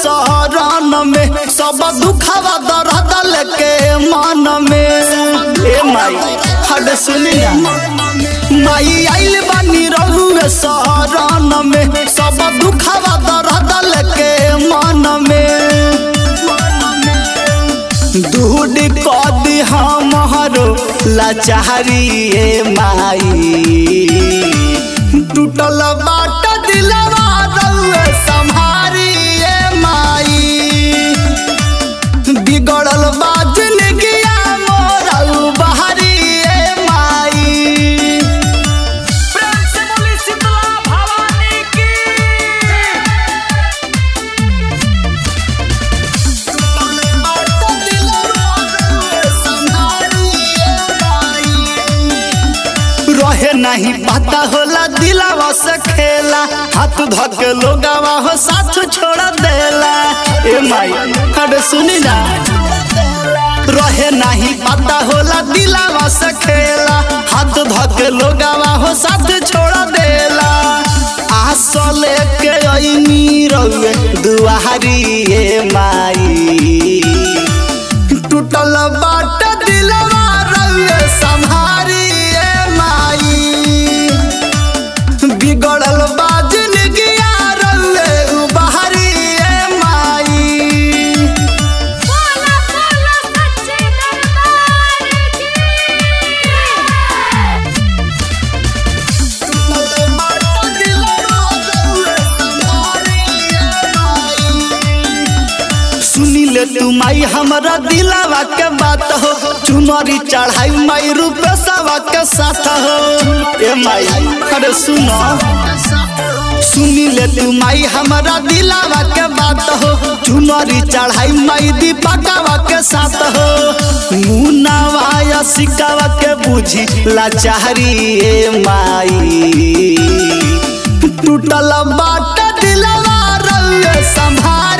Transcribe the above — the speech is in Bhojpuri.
शरण में सब दुखवा दर्द लेके मन में ए माई हड सुनी ना माई आइल बानी रहुए शरण में सब दुखवा दर्द लेके मन में दूध कदी हमरो लाचारी ए माई टूटल बाट दिलवा रउए संभारी ए माई बिगड़ल बा जिंदगिया मोरउ बहरी ए माई प्रेम से बोली शीतला भवानी की रहे नहीं पता होला दिलावा से खेला हाथ धके लोगावा हो साथ छोड़ देला ए माई अरे सुनी ना रहे नहीं पता होला दिलावा से खेला हाथ धके लोगावा हो साथ छोड़ देला आस लेके अइनी रउए दुआरी ए माई टूटल बाट दिलवा रउए संभारी ए माई बिगड़ल बा जिंदगिया रउए बहरी ए माई बोला बोला सच्चे दरबार की सुनी ले तू माई हमरा दिलावा के बात हो चुनरी चढ़ाई माई रूपेशवा के साथ हो ए माई अरे सुनो सुनी ले तू माई हमरा दिलावा के बात हो चुनरी चढ़ाई माई दीपकवा के साथ हो मुनावा या सिकावा के बुझी लाचारी ए माई टूटल बाट दिलवा रउए संभार